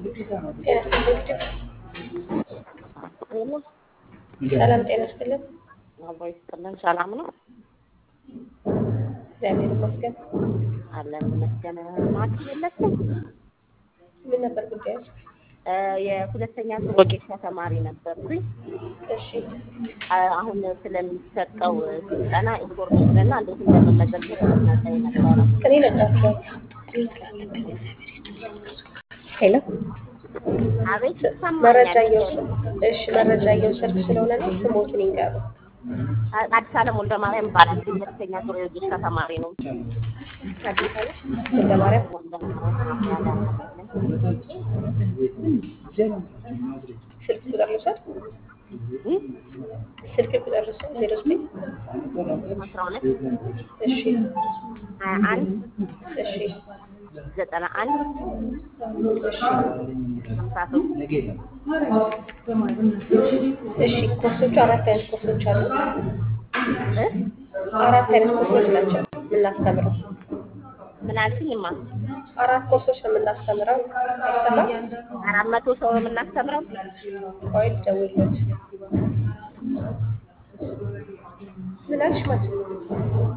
ጤና ይስጥልኝ። ሰላም ጤና ይስጥልን። አቦ ይስጥልን። ሰላም ነው እግዚአብሔር ይመስገን። አለን ይመስገን። ማት የለችም ምን ነበር ጉዳዩ? የሁለተኛ ዙር ወጌሻ ተማሪ ነበርኩኝ። እሺ አሁን ስለሚሰጠው ስልጠና ኢንፎርሜሽን እና እንዴት እንደምመዘገብ ልናሳይ ነበረ። እኔ ነግራቸዋለሁ። ሄሎ አቤት መረጃ ይሰማኛል። እየወሰድኩ እሺ፣ መረጃ እየወሰድኩ ስለሆነ ነው። ስሞትን ይንገሩ። አዲስ አለም ወልደ ማርያም ይባላል። ሁለተኛ ዙር የወጌሻ ተማሪ ነው። አዲስ አለ ወልደ ማርያም ወልደ ማርያም ስልክ ቁጥር ልውሰድ። ስልክ ቁጥር ልውሰድ። ዜሮ ዘጠኝ አስራ ሁለት እሺ ሀያ አንድ እሺ ዘጠና አንድ እሺ ሀምሳ ሶስት እሺ ኮርሶቹ አራት አይነት ኮርሶች አሉ። እ? አራት አይነት ኮርሶች ናቸው የምናስተምረው። ምን አልሽኝማ? አራት ኮርሶች ነው የምናስተምረው። አይሰማም? አራት መቶ ሰው ነው የምናስተምረው። ቆይ ልደውልለት። ምን አልሽ ማለት ነው?